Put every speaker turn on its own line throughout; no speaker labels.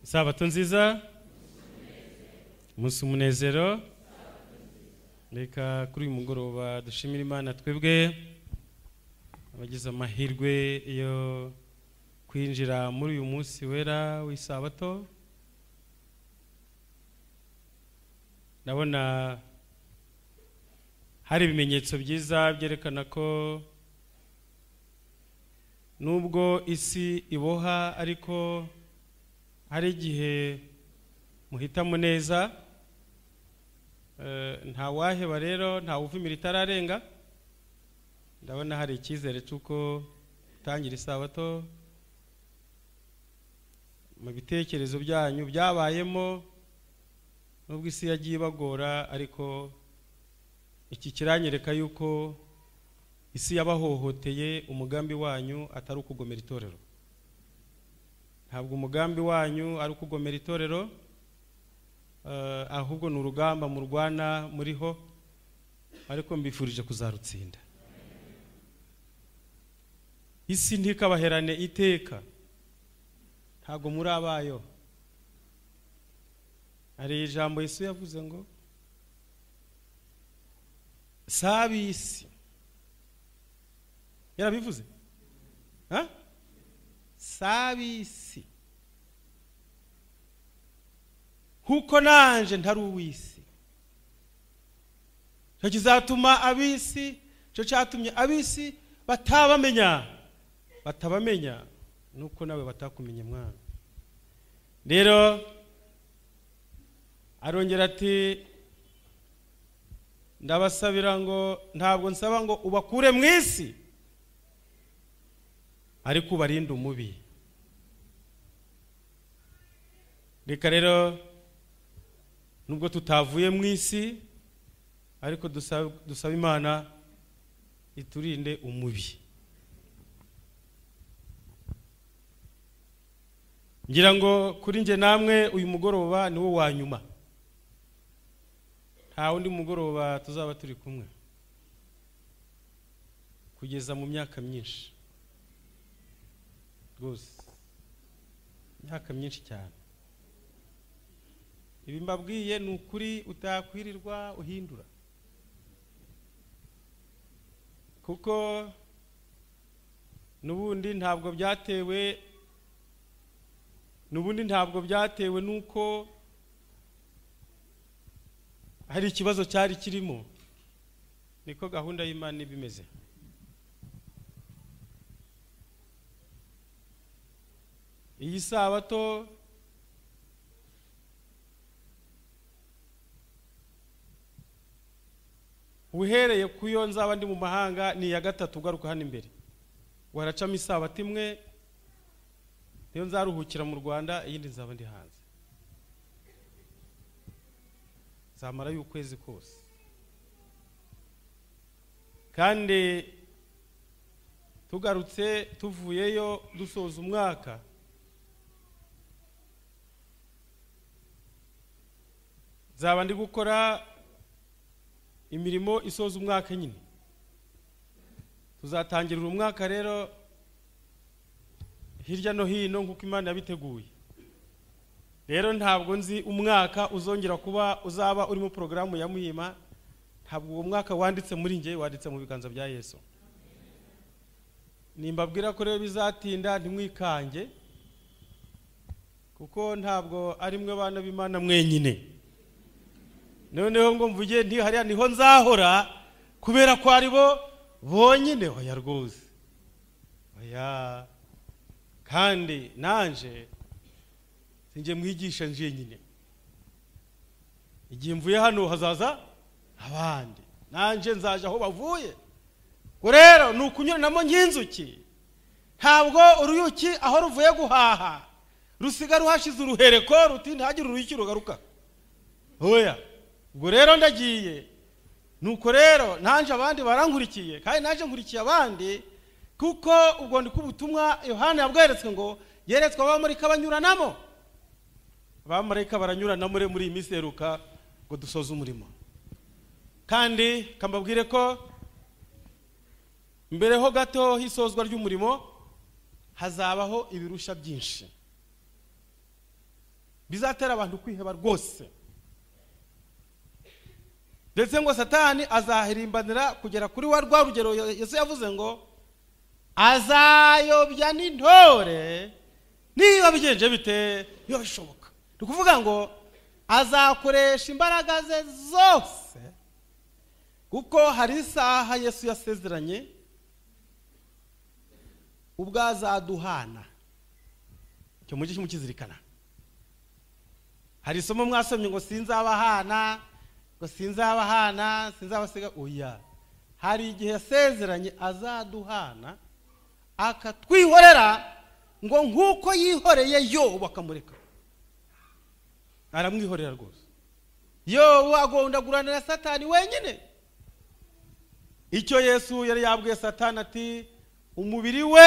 isabato nziza umunsi umunezero reka kuri uyu mugoroba dushimire imana twebwe abagize amahirwe yo kwinjira muri uyu munsi wera w'isabato ndabona hari ibimenyetso byiza byerekana ko nubwo isi iboha ariko hari igihe muhitamo neza Eh, ntawaheba rero ntawuvumira itararenga ndabona hari icyizere cy'uko gutangira isabato mu bitekerezo byanyu byabayemo nubwo isi yagiye ibagora ariko iki kiranyereka yuko isi yabahohoteye umugambi wanyu atari ukugomera itorero ntabwo umugambi wanyu ari ukugomera itorero eh, ahubwo ni urugamba murwana muriho ariko mbifurije kuzarutsinda isi ntikabaherane iteka ntabwo muri abayo hari ijambo yesu yavuze ngo si ab'isi yarabivuze ha? si ab'isi kuko nanje ntari uw'isi icyo kizatuma ab'isi icyo cyatumye ab'isi batabamenya batabamenya nuko nawe batakumenya mwana rero arongera ati ndabasabira ngo ntabwo nsaba ngo ubakure mu isi ariko ubarinde umubi reka rero nubwo tutavuye mu isi ariko dusaba dusaba imana iturinde umubi ngira ngo kuri njye namwe uyu mugoroba ni wo wa nyuma nta wundi mugoroba tuzaba turi kumwe kugeza mu myaka myinshi rwose imyaka myinshi cyane ibi mbabwiye ni ukuri utakwirirwa uhindura kuko n'ubundi ntabwo byatewe n'ubundi ntabwo byatewe n'uko hari ikibazo cyari kirimo niko gahunda y'imana iba imeze iyi sabato uhereye ku yo nzaba ndi mu mahanga ni iya gatatu ugaruka hano imbere waracamo isabato imwe niyo nzaruhukira mu rwanda iyindi nzaba ndi hanze zamara y'ukwezi kose kandi tugarutse tuvuyeyo dusoza umwaka nzaba ndi gukora imirimo isoza umwaka nyine tuzatangirira umwaka rero hirya no hino nk'uko imana yabiteguye rero ntabwo nzi umwaka uzongera kuba uzaba urimo porogaramu ya muhima ntabwo uwo mwaka wanditse muri nge wanditse mu biganza bya yesu nimbabwira ko rero bizatinda ntimwikange kuko ntabwo ari mwe bana b'imana mwenyine noneho ngo mvuge nti hariya niho nzahora kubera ko ari bo bonyine oya rwose oya kandi nanje njye mwigisha njyenyine igihe mvuye hano hazaza abandi nanjye nzaje aho bavuye ngo rero ni ukunyuranamo nk'inzuki ntabwo uruyuki aho ruvuye guhaha rusiga ruhashize uruhereko ruti ntihagire uruyuki rugaruka oya ubwo rero ndagiye nuko rero nanjye abandi barankurikiye kandi nanjye nkurikiye abandi kuko ubwo ndi ubutumwa yohani yabweretswe ngo yeretswe abamarika banyuranamo abamarika baranyuranamo muri iyi minsi iheruka ngo dusoze umurimo kandi kambabwire ko mbere ho gato hisozwa ry'umurimo hazabaho ibirusha byinshi bizatera abantu kwiheba rwose ndetse ngo satani azahirimbanira kugera kuri wa rwa rugero yesu yavuze ngo azayobya n'intore niba bigenje bite biba bishoboka ni ukuvuga ngo azakoresha imbaraga ze zose kuko hari isaha yesu yasezeranye ubwo azaduhana icyo mujye mukizirikana hari isomo mwasomye ngo sinzabahana ngo sinzabahana sinzabasiga oya hari igihe yasezeranye azaduhana akatwihorera ngo nk'uko yihoreye yo bakamureka aramwihorera rwose yobu agomba guhurana na satani wenyine icyo yesu yari yabwiye satani ati umubiri we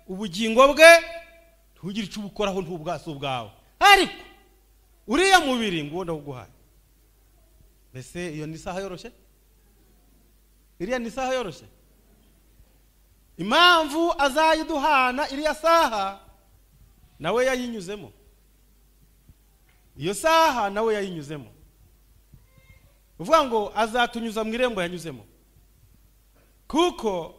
ubugingo bwe ntugire icyo ubukoraho ntubwasi ubwawe ariko uriya mubiri ngo uwo uguhaye mbese iyo ni isaha yoroshye iriya ni isaha yoroshye impamvu azayiduhana iriya saha nawe yayinyuzemo iyo saha nawe yayinyuzemo uvuga ngo azatunyuza mu irembo yanyuzemo kuko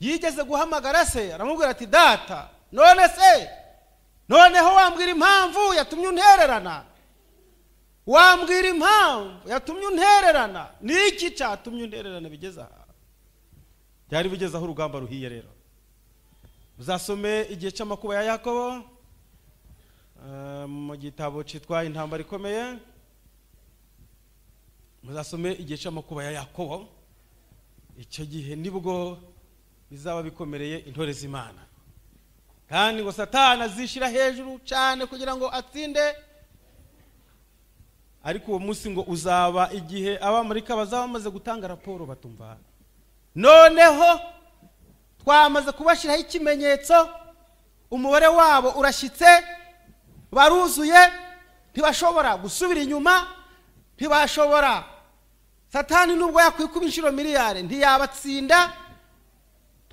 yigeze guhamagara se aramubwira ati data none se noneho wambwira impamvu yatumye untererana wambwira impamvu yatumye untererana ni iki cyatumye untererana bigeze aha byari bigezeho urugamba ruhiye rero uzasome igihe cy'amakuba ya yakobo mu gitabo cyitwa intambara ikomeye muzasome igihe cy'amakuba ya yakobo icyo gihe nibwo bizaba bikomereye intore z'imana kandi ngo satana azishyira hejuru cyane kugira ngo atsinde ariko uwo munsi ngo uzaba igihe abamarika bazaba bamaze gutanga raporo batumva noneho twamaze kubashyiraho ikimenyetso umubare wabo urashyitse baruzuye ntibashobora gusubira inyuma ntibashobora satani nubwo yakwikuba inshuro miliyari ntiyabatsinda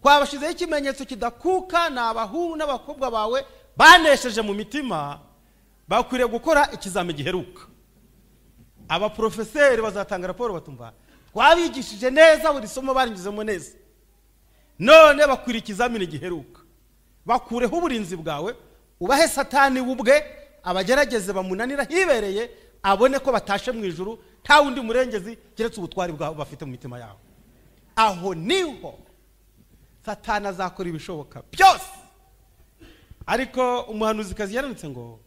twabashyizeho ikimenyetso kidakuka ni abahungu n'abakobwa bawe banesheje mu mitima bakwiriye gukora ikizami giheruka abaporofeseri bazatanga raporo batumva twabigishije neza buri somo barinyuzemo neza none bakwiriye ikizamini giheruka bakureho uburinzi bwawe ubahe satani ubwe abagerageze bamunanira hibereye abone ko batashe mu ijuru nta wundi murengezi keretse ubutwari bwabo bafite mu mitima yabo aho niho satani azakora ibishoboka byose ariko umuhanuzikazi yaranitse ngo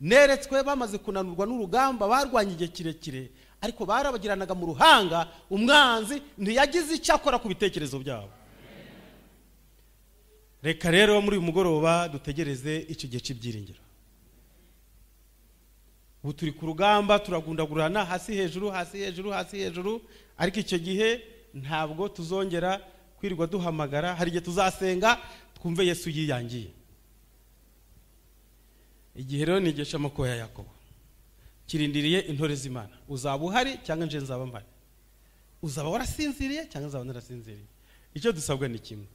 neretswe bamaze kunanurwa n'urugamba barwanya igihe kirekire ariko barabagiranaga mu ruhanga umwanzi ntiyagize icyo akora ku bitekerezo byabo reka rero muri uyu mugoroba dutegereze icyo gihe cy'ibyiringiro ubu turi ku rugamba turagundagurana hasi hejuru hasi hejuru hasi hejuru ariko icyo gihe ntabwo tuzongera kwirirwa duhamagara hari igihe tuzasenga twumve yesu yiyangiye igihe rero ni igihe cy'amakuba ya yakobo kirindiriye intore z'imana uzaba uhari cyangwa nje nzaba mpari uzaba warasinziriye cyangwa nzaba narasinziriye icyo dusabwa ni kimwe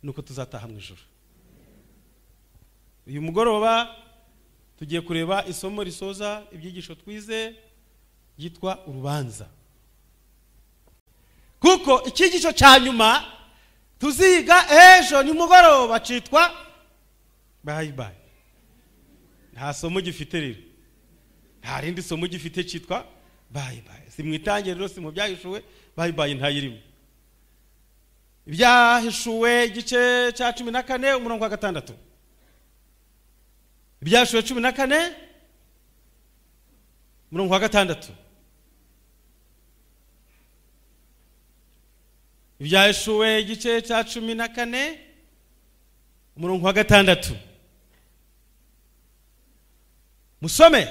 ni uko tuzataha mu ijoro uyu mugoroba tugiye kureba isomo risoza ibyigisho twize ryitwa urubanza kuko icyigisho cya nyuma tuziga ejo nimugoroba cyitwa bayibayi nta somo gifite rero nta rindi somo gifite cyitwa bayibayi si mu itangiriro rero si mu byahishuwe bayibayi ntayirimo ibyahishuwe igice cya cumi na kane umurongo wa gatandatu ibyahishuwe cumi na kane umurongo wa gatandatu ibyahishuwe igice cya cumi na kane umurongo wa gatandatu musome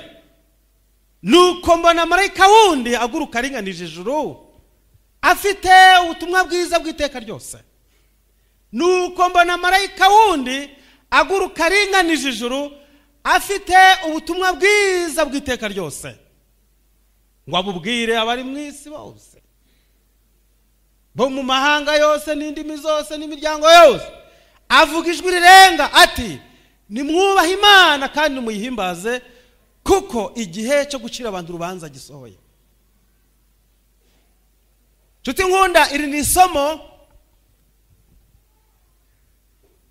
nuko mbona marayika wundi aguruka aringanije ijuru afite ubutumwa bwiza bw'iteka ryose nuko mbona marayika wundi aguruka aringanije ijuru afite ubutumwa bwiza bw'iteka ryose ngo abubwire abari mu isi bose bo mu mahanga yose n'indimi zose n'imiryango yose avuga ijwi rirenga ati nimwubahe imana kandi muyihimbaze kuko igihe cyo gucira abantu urubanza gisohoye nshuti nkunda iri ni isomo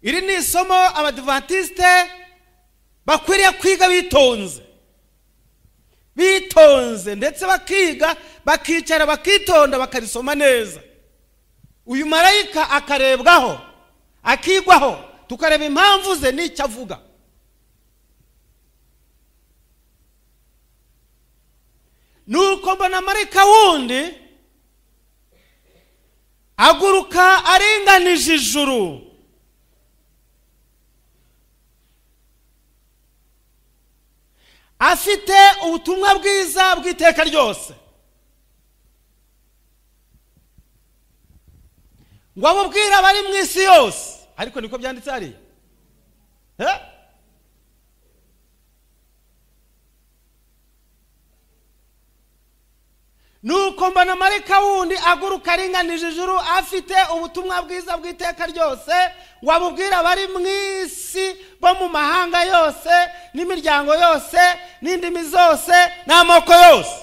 iri ni isomo abadivantisite bakwiriye kwiga bitonze bitonze ndetse bakiga bakicara bakitonda bakarisoma neza uyu marayika akarebwaho akigwaho tukareba impamvu ze n'icyo avuga ni uko mbona marayika wundi aguruka aringanije ijuru afite ubutumwa bwiza bw'iteka ryose ngo abubwire abari mu isi yose ariko niko byanditse hariya Eh? nuko mbona marayika wundi aguruka aringanije ijuru afite ubutumwa bwiza bw'iteka ryose wabubwira abari mu isi bo mu mahanga yose n'imiryango yose n'indimi zose n'amoko yose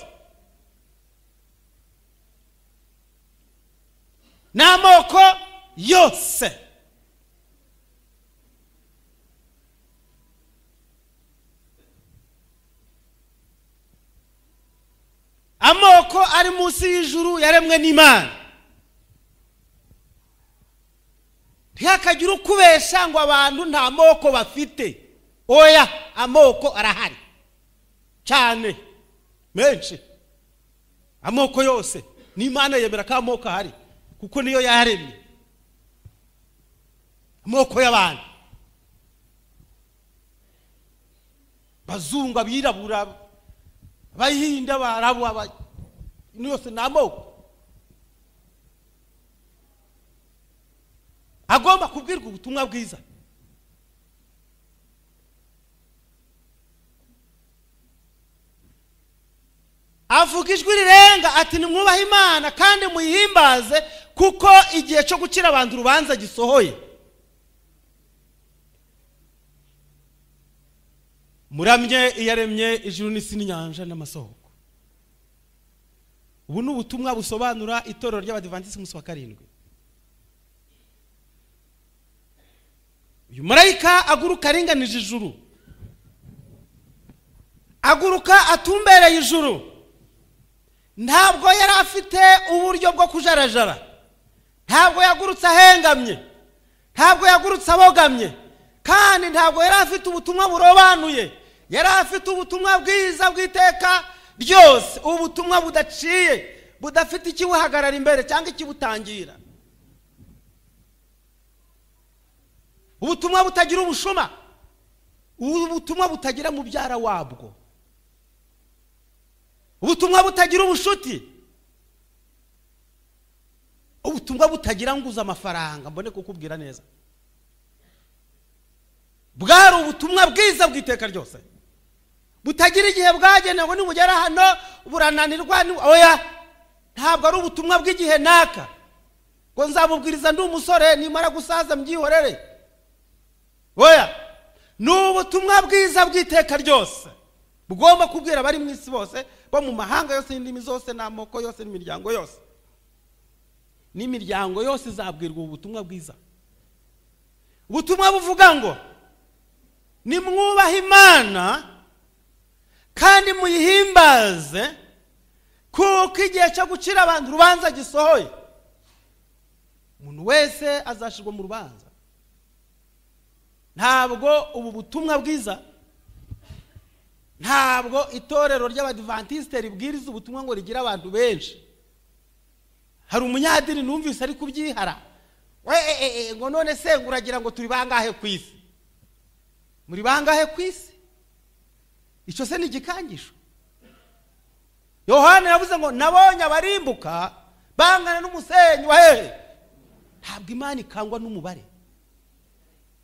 n'amoko yose amoko ari munsi y'ijuru yaremwe n'imana ntihakagire ukubesha ngo abantu nta moko bafite oya amoko arahari cyane menshi amoko yose n'imana yemera ko amoko ahari kuko niyo yaremye amoko y'abantu bazungu abirabura abayihinde abarabu aba- ino yose ni amoko agomba kubwirwa ubutumwa bwiza avuga ijwi rirenga ati nimwubahe imana kandi muyihimbaze kuko igihe cyo gucira abantu urubanza gisohoye muramye iyaremye ijuru n'isi n'inyanja n'amasoko ubu ni ubutumwa busobanura itorero ry'abadivantisiti umunsi wa karindwi uyu marayika aguruka aringanije ijuru aguruka atumbereye ijuru ntabwo yari afite uburyo bwo kujarajara ntabwo yagurutse ahengamye ntabwo yagurutse abogamye kandi ntabwo yari afite ubutumwa burobanuye yari afite ubutumwa bwiza bw'iteka ryose ubutumwa budaciye budafite ikibuhagarara imbere cyangwa ikibutangira ubutumwa butagira ubushuma ubutumwa butagira mubyara wabwo ubutumwa butagira ubushuti ubutumwa butagira nguza amafaranga mbone kukubwira neza bwari ubutumwa bwiza bw'iteka ryose butagira igihe bwagenewe nibugera hano burananirwa ni- oya ntabwo ari ubutumwa bw'igihe naka ngo nzabubwiriza ndi umusore nimara gusaza mbyihorere oya ni ubutumwa bwiza bw'iteka ryose bugomba kubwira abari mu isi bose bo mu mahanga yose n'indimi zose n'amoko yose n'imiryango yose n'imiryango yose izabwirwa ubu butumwa bwiza ubutumwa buvuga ngo nimwubahe imana kandi muyihimbaze kuko igihe cyo gucira abantu urubanza gisohoye umuntu wese azashirwa mu rubanza ntabwo ubu butumwa bwiza ntabwo itorero ry'abadivantisite ribwiriza ubutumwa ngo rigire abantu benshi hari umunyadini numvise ari kubyihara we e, e, e, ngo none se ngo uragira ngo turi bangahe ku isi muri bangahe ku isi icyo se ni igikangisho yohani yavuze ngo nabonye abarimbuka bangana n'umusenyi wa hehe ntabwo imana ikangwa n'umubare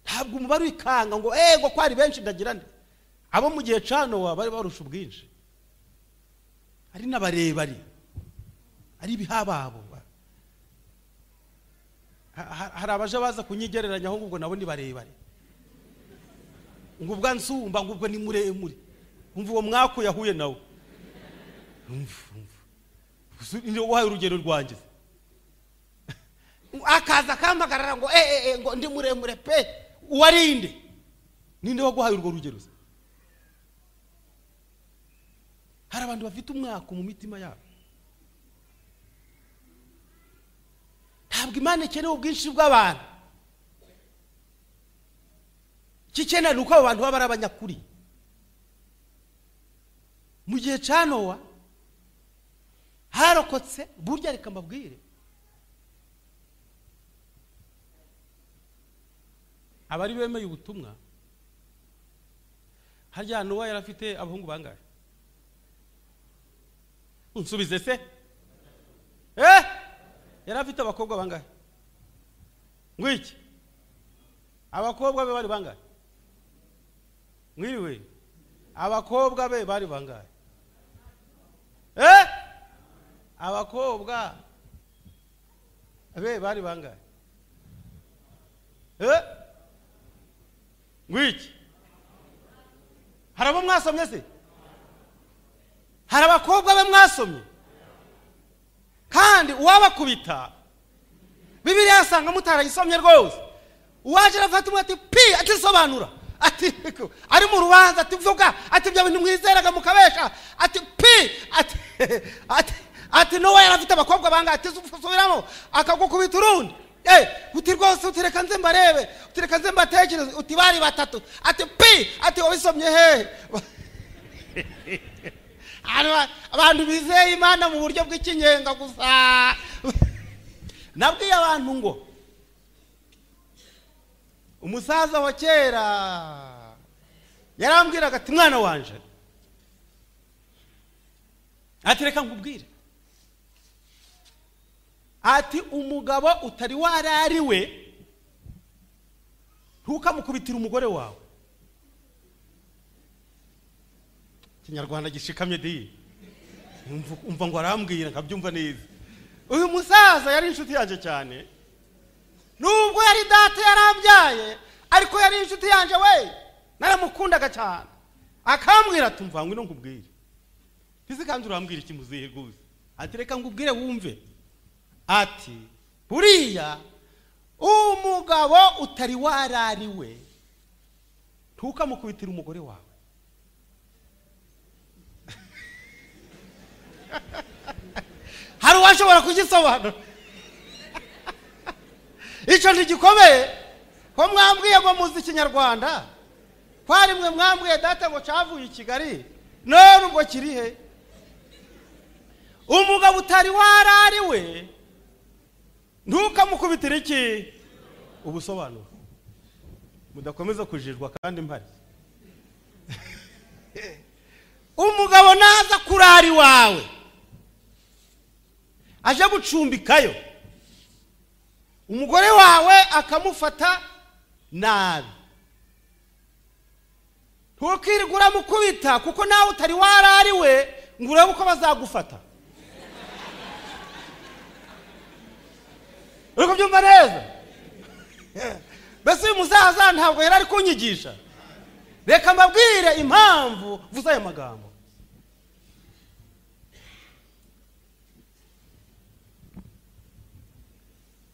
ntabwo umubare uyikanga ngo eee ngo ko ari benshi ndagira nde abo mu gihe canowa bari barusha ubwinshi ari n'abarebare ari ibihababo Ha- ha- hari abaje baza kunyigereranya ahubwo ngo nabo ni barebare ngo ubwa nsumba ngo ubwo ni muremure umva uwo mwaku yahuye nawe umva umva gusa ni wowe wahaye urugero rwanjye akaza akampagarara ngo eh eh ngo ndi muremure pe uwarinde ninde waguhaye urwo rugero se hari abantu bafite umwaka mu mitima yabo ntabwo imana ikeneye ubwinshi bw'abantu icyo ikeneye ni uko abo bantu baba ari abanyakuri mu gihe cya nowa harokotse burya reka mbabwire abari bemeye ubutumwa harya nowa yari afite abahungu bangahe unsubize se eh yari afite abakobwa bangahe ngwiki abakobwa be bari bangahe mwiriwe abakobwa be bari bangahe eh abakobwa be bari bangahe eh ngwiki hari abo mwasomye se hari abakobwa be mwasomye kandi uwabakubita bibiriya yasanga mutarayisomye rwose uwaje arafata umwe ati pi atisobanura ati ari mu rubanza ati vuga ati ibyo bintu mwizeraga mukabesha ati pi ati ati ati n'uwo yari afite abakobwa bangahe ati subiramo akagukubita urundi eh uti rwose utireka nze mbarebe utireka nze mbatekereze uti bari batatu ati pi ati wabisomye hehe abantu bizeye imana mu buryo bw'ikinyenga gusa nabwiye abantu ngo umusaza wa kera yarambwiraga ati mwana wanje ati reka nkubwire ati umugabo utari wari we ntukamukubitire umugore wawe kinyarwanda gishikamye di umva ngo arambwira nkabyumva neza uyu musaza yari inshuti yanjye cyane nubwo yari data yarabyaye ariko yari inshuti yanjye we naramukundaga cyane akambwira ati mvangwe no nkubwire ntisi kandi urambwira iki muzihe rwose ati reka ngubwire wumve ati buriya umugabo utari warariwe ntukamukubitire umugore wawe hari uwashobora kugisobanura icyo ntigikomeye ko mwambwiye ngo muzi ikinyarwanda kwari mwe mwambwiye data ngo cyavuye i kigali none ubwo kiri he umugabo utari warariwe ntukamukubitire iki ubusobanuro mudakomeza kujijwa kandi mpari umugabo naza kurara iwawe aje gucumbikayo umugore wawe akamufata nabi ntukirirwe uramukubita kuko nawe utari warariwe ngo urebe uko bazagufata uri kubyumva neza mbese uyu musaza ntabwo yari ari kunyigisha reka mbabwire impamvu vuze aya magambo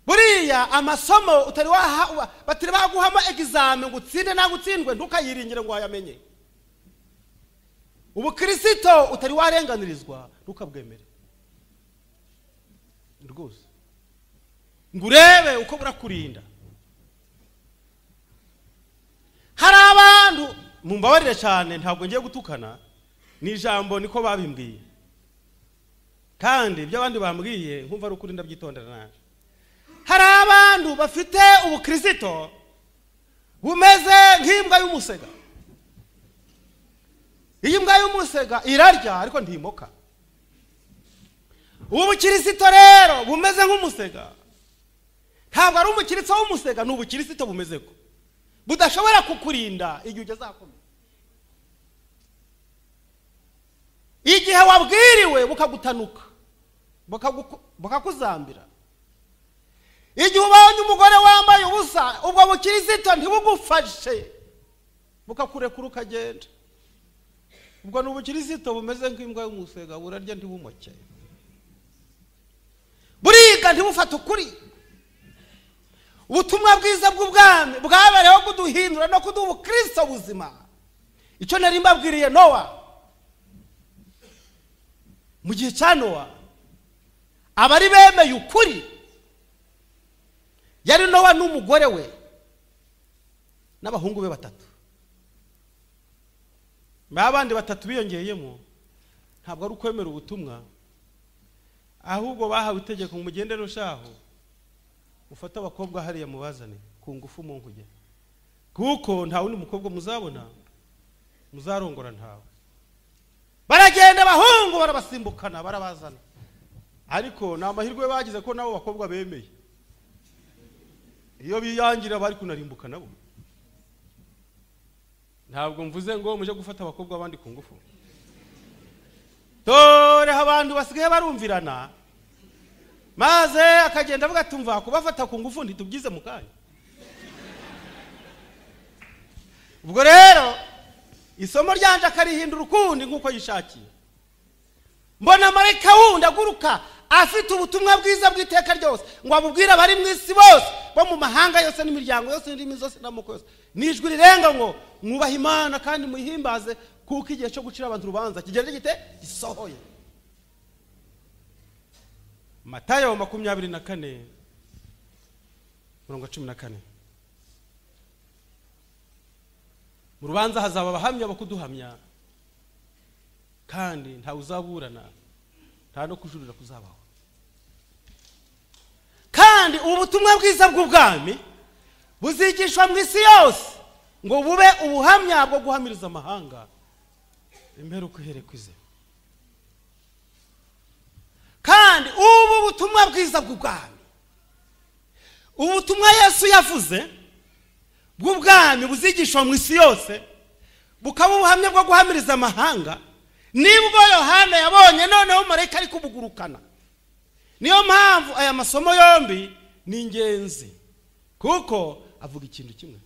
buriya amasomo utari waha batari baguhamo egizame ngo utsinde ntabwo utsindwe ntukayiringire ngo wayamenye ubukirisito utari warenganirizwa ntukabwemere rwose ngo urebe uko burakurinda hari abantu mumbabarire cyane ntabwo ngiye gutukana ni ijambo niko babimbwiye kandi ibyo abandi bambwiye nkumva ari ukuri ndabyitondera nabi hari abantu bafite ubukirisito bumeze nk'imbwa y'umusega iyi mbwa y'umusega irarya ariko ntimoka ubu bukirisito rero bumeze nk'umusega ntabwo ari umukirisito w'umusega ni ubukirisito bumeze ko budashobora kukurinda igihe ugezakomeye igihe wabwiriwe bukagutanuka bukakuzambira igihe ubonye umugore wambaye ubusa ubwo bukirisito ntibugufashe bukakurekura ukagenda ubwo ni ubukirisito bumeze nk'imbwa y'umusega burarya ntibumuke buriga ntibufate ukuri ubutumwa bwiza bw'ubwami bwabereyeho kuduhindura no kuduha ubukristo buzima icyo nari mbabwiriye nowa mu gihe cya nowa abari bemeye ukuri yari nowa n'umugore we n'abahungu be batatu ba bandi batatu biyongeyemo ntabwo ari ukwemera ubutumwa ahubwo bahawe itegeko ngo mugende rushaho ufate abakobwa hariya mubazane ku ngufu mu nkuge kuko nta wundi mukobwa muzabona muzarongora ntawe baragenda abahungu barabasimbukana barabazana ariko ni amahirwe bagize ko nabo bakobwa bemeye iyo biyangira bari kunarimbuka nabo ntabwo mvuze ngo mujye gufata abakobwa abandi ku ngufu dore abantu basigaye barumvirana maze akagenda avuga ati mva kubafata ku ngufu ntitubyize mu kanya ubwo rero isomo ryanje akarihindura ukundi nk'uko yishakiye mbona marayika wundi aguruka afite ubutumwa bwiza bw'iteka ryose ngo abubwire abari mu isi bose bo mu mahanga yose n'imiryango yose n'indimi zose n'amoko yose nijwi rirenga ngo mwubahe imana kandi muyihimbaze kuko igihe cyo gucira abantu urubanza kigenda gite gisohoye matayo makumyabiri na kane mirongo cumi na kane mu rubanza hazaba abahamya bo kuduhamya kandi ntawe uzaburana nta no kujurira kuzabaho kandi ubu butumwa bwiza bw'ubwami buzigishwa mu isi yose ngo bube ubuhamya bwo guhamiriza amahanga imperuka iherekwa ize kandi ubu butumwa bwiza bw'ubwami ubutumwa yesu yavuze bw'ubwami buzigishwa mu isi yose bukaba ubuhamya bwo guhamiriza amahanga nibwo yohana yabonye noneho marayika ari kubugurukana niyo mpamvu aya masomo yombi ni ingenzi kuko avuga ikintu kimwe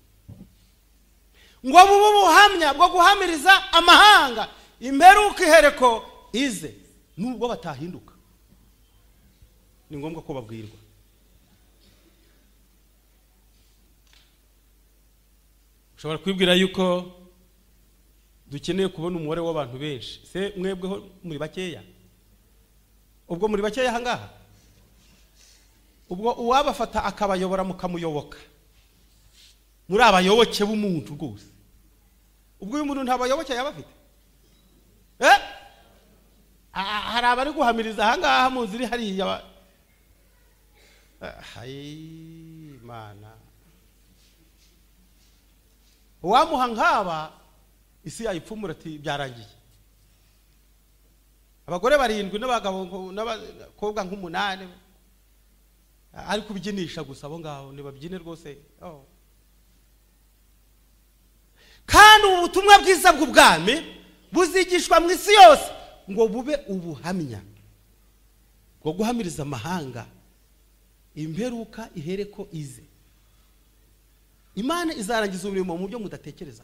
ngo bube ubuhamya bwo guhamiriza amahanga imperuka ihereko ize nubwo batahinduka ni ngombwa ko babwirwa ushobora kwibwira yuko dukeneye kubona umubare w'abantu benshi se mwebweho muri bakeya ubwo muri bakeya ahangaha ubwo uwabafata akabayobora mukamuyoboka muri abayoboke b'umuntu rwose ubwo uyu muntu nta bayoboke yaba afite hari abari guhamiriza ahangaha mu nzira hariya imana uwamuha nk'aba isi yayipfumura ati byarangiye abagore barindwi n'abagabo n'abakobwa nk'umunani ari kubyinisha gusa abo ngabo ntibabyine rwose kandi ubu butumwa bwiza bw'ubwami buzigishwa mu isi yose ngo bube ubuhamya bwo guhamiriza amahanga imperuka ihereko ize imana izarangiza umurimo mu buryo mudatekereza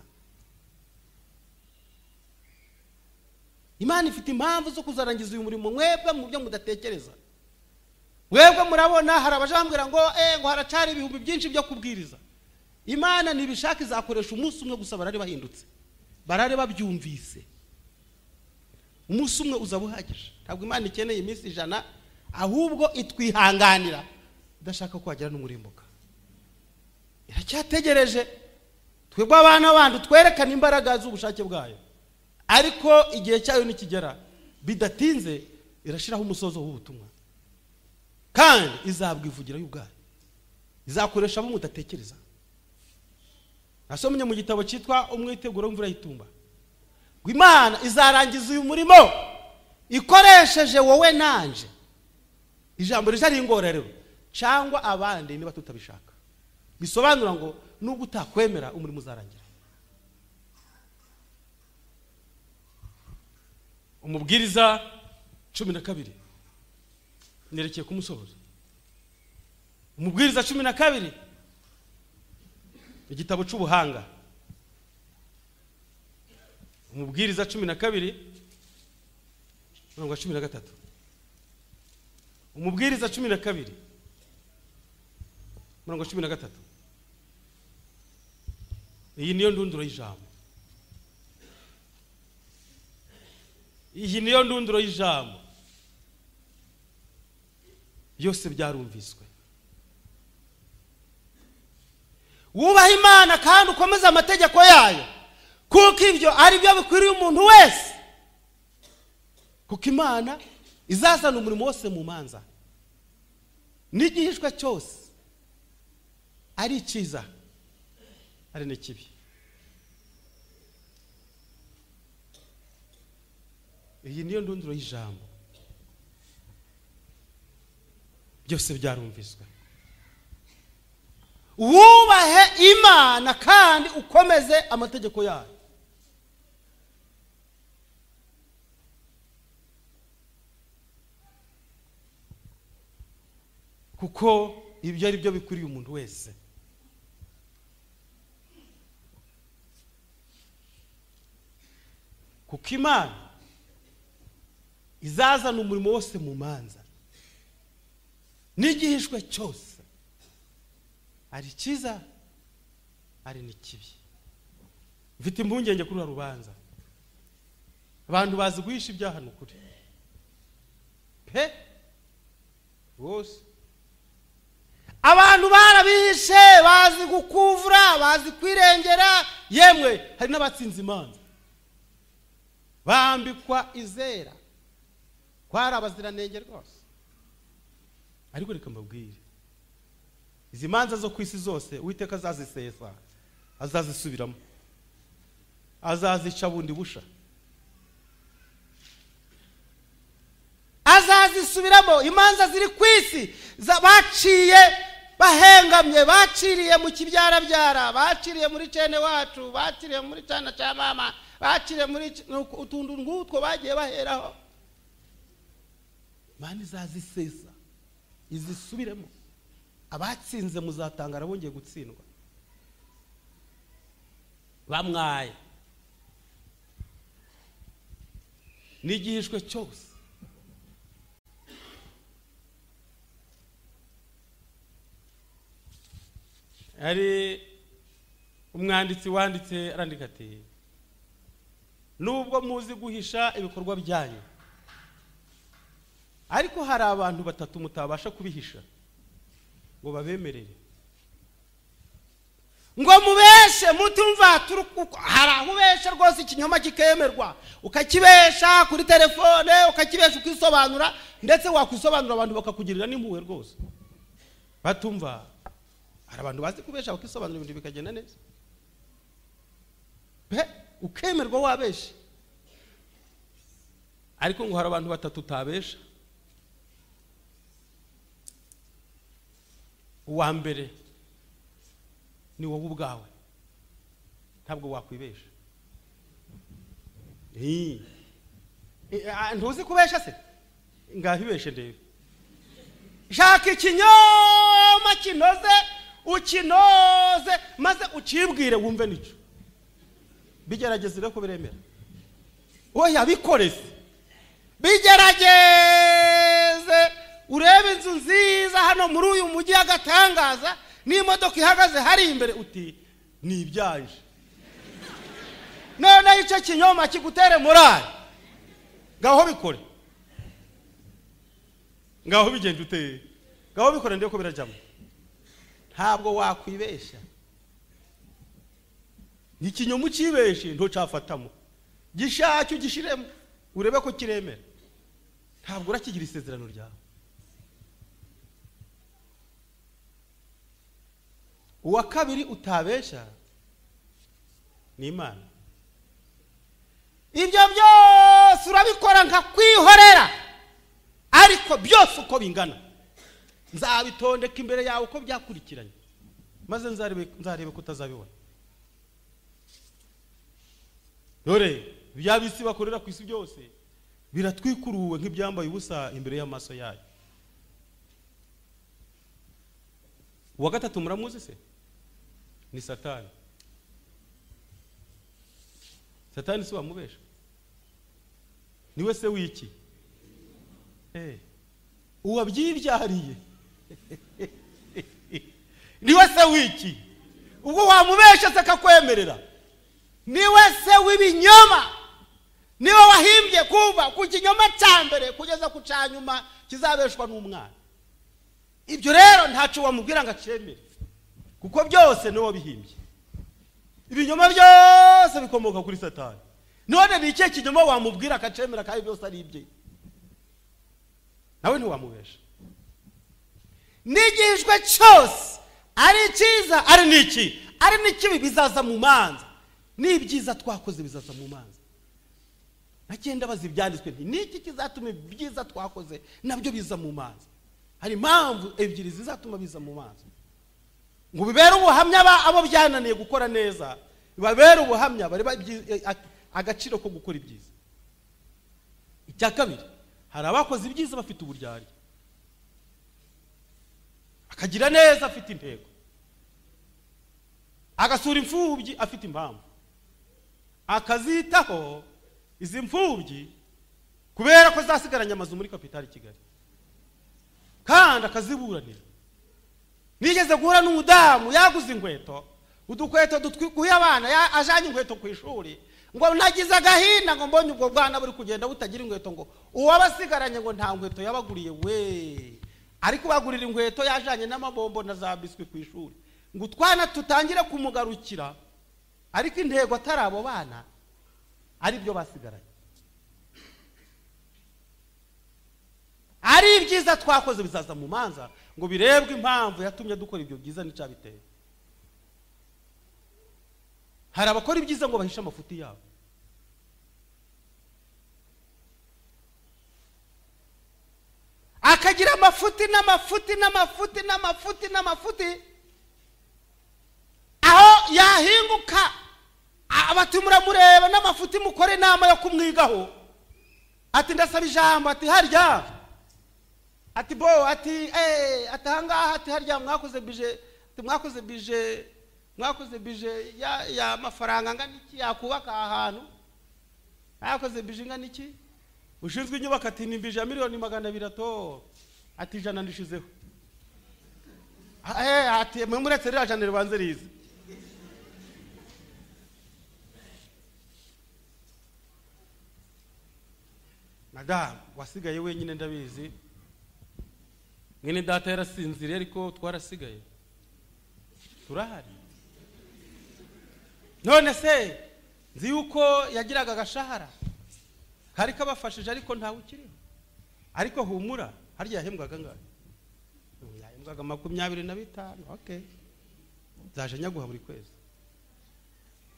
imana ifite impamvu zo kuzarangiza uyu murimo mwebwe mu buryo mudatekereza mwebwe murabona hari abajambwira ngo eee ngo haracari ibihumbi byinshi byo kubwiriza imana ntibishaka izakoresha umunsi umwe gusa barare bahindutse barare babyumvise umunsi umwe uzaba uhagije ntabwo imana ikeneye iminsi ijana ahubwo itwihanganira idashaka ko wagira n'umurimbuka iracyategereje twebwe abana bandi twerekane imbaraga z'ubushake bwayo ariko igihe cyayo nikigera bidatinze irashyiraho umusozo w'ubutumwa kandi izabwivugira y'ubwayo izakoresha abo mudatekereza nasomye mu gitabo cyitwa umwiteguro w'imvura y'itumba ngo imana izarangiza uyu murimo ikoresheje wowe nanje ijambo rijya ingororero cyangwa abandi niba tutabishaka bisobanura ngo nubwo utakwemera umurimo uzarangira umubwiriza cumi na kabiri nerekeye kumusoboza umubwiriza cumi na kabiri igitabo cy'ubuhanga umubwiriza cumi na kabiri mirongo cumi na gatatu umubwiriza cumi na kabiri mirongo cumi na gatatu iyi niyo ndunduro y'ijambo iyi niyo ndunduro y'ijambo byose byarumviswe wubaha imana kandi ukomeze amategeko yayo kuko ibyo ari byo bikwiriye umuntu wese kuko imana izazana umurimo wose mu manza n'igihishwa cyose ari icyiza ari n'ikibi iyi niyo ndunduro y'ijambo byose byarumviswe wubahe imana kandi ukomeze amategeko yayo kuko ibyo ari byo bikwiriye umuntu wese kuko imana izazana umurimo wose mu manza n'igihishwe cyose ari icyiza ari n'ikibi mfite impungenge kuri uru rubanza abantu bazi guhisha ibyaha ni ukuri pe rwose abantu barabihishe bazi gukuvura bazi kwirengera yemwe hari n'abatsinze imanza bambikwa izera kwari abaziranenge rwose ariko reka mbabwire izi manza zo ku isi zose uwiteka azazisesa azazisubiramo azazica bundi busha azazisubiramo imanza ziri ku isi za- baciye bahengamye baciriye mu kibyarabyara baciriye muri cene wacu baciriye muri cana cya mama baciriye muri ki- nuko utuntu nk'utwo bagiye baheraho imana izazisesa izisubiremo abatsinze muzatangara bongeye gutsindwa bamwaye n'igihishwe cyose hari umwanditsi wanditse arandika ati nubwo muzi guhisha ibikorwa byanyu ariko hari abantu batatu mutabasha kubihisha ngo babemerere ngo mubeshe mutumva turi kuko hari aho ubesha rwose ikinyoma kikemerwa ukakibesha kuri telefone ukakibesha ukisobanura ndetse wakwisobanura abantu bakakugirira n'impuhwe rwose batumva hari abantu bazi kubesha bakisobanura ibintu bikagenda neza pe ukemerwa wabesha ariko ngo hari abantu batatu utabesha uwa mbere ni wowe ubwawe ntabwo wakwibesha Ii. I- a- ntuzi kubesha se ngaho ibeshe ndebe shaka ikinyoma kinoze ukinoze maze ukibwire wumve nicyo bigerageze urebe ko biremera oya bikoreze bigerageze urebe inzu nziza hano muri uyu mujyi y'agatangaza n'imodoka ihagaze hari imbere uti ni ibyaje noneho icyo kinyoma kigutere morali ngaho bikore ngaho bigenda uteye ngaho bikore ndebe ko birajyamo ntabwo wakwibeshya ikinyoma ukibeshe ntucafatamo gishake ugishiremo urebe ko kiremera ntabwo urakigira isezerano ryawe uwa kabiri utabesha ni imana ibyo byose urabikora nka kwihorera ariko byose uko bingana nzabitondeka imbere yawe uko byakurikiranye maze nzarebe nzarebe ko utazabibona dore bya bisi bakorera ku isi byose biratwikuruwe nk'ibyambaye ubusa imbere y'amaso yayo uwa gatatu muramuzi se ni satani satani si wamubesha niwe se w'iki Eh, uwabyibyariye niwe se w'iki ubwo wamubesha se akakwemerera niwe se w'ibinyoma niwe wahimbye kuva ku kinyoma cya mbere kugeza ku cya nyuma kizabeshwa n'umwana ibyo rero ntacyo wamubwira ngo acemere kuko byose niwe wabihimbye ibinyoma byose bikomoka kuri satani none ni ikihe kinyoma wamubwira akacemera kandi byose ari ibye nawe ntiwamubesha n'igihijwe cyose ari icyiza ari n'iki ari n'ikibi bizaza mu manza n'ibyiza twakoze bizaza mu manza nagenda bazi ibyanditswe nti niki kizatuma ibyiza twakoze nabyo biza mu manza hari impamvu ebyiri zizatuma biza mu manza ngo bibere ubuhamya aba- abo byananiye gukora neza bibabere ubuhamya bareba ibyi- eh, a- agaciro ko gukora ibyiza icya kabiri hari abakoze ibyiza bafite uburyarya akagira neza afite intego agasura imfubyi afite impamvu akazitaho izi mfubyi kubera ko zasigaranye amazu muri kapitali kigali kandi akaziburanira nigeze guhura n'umudamu yaguze inkweto udukweto dutwikuye abana ya- ajanye inkweto ku ishuri ngo nagize agahinda ngo mbonye ubwo bwana buri kugenda butagira inkweto ngo uwabasigaranye ngo nta nkweto yabaguriye we ariko bagurira inkweto yajanye n'amabombo na za biswi ku ishuri ngo utwana tutangire kumugarukira ariko intego atari abo bana ari byo basigaranye ari ibyiza twakoze bizaza mu manza ngo birebwe impamvu yatumye dukora ibyo byiza n'icyabiteye hari abakora ibyiza ngo bahishe amafuti yabo akagira amafuti n'amafuti n'amafuti n'amafuti n'amafuti aho yahinguka a- bati muramureba n'amafuti mukore inama yo kumwigaho ati ndasaba ijambo ati harya ati bo ati eh ati ahangaha ati harya mwakoze bije ati mwakoze bije mwakoze bije ya ya mafaranga ngana iki yakubaka aha hantu mwakoze bije ngana iki ushinzwe inyubako ati ni bije ya miliyoni magana abiri ato ati ijana ndishizeho eh ati mwe muretse ririya jana ribanze rize madamu wasigaye wenyine ndabizi mwene data yarasinziriye ariko twarasigaye turahari none se nzi yuko yagiraga agashahara kari kabafashije ariko ntawe ukiriho ariko humura harya yahembwaga angahe Ubu yahembwaga makumyabiri na bitanu okay zaje nyaguha buri kwezi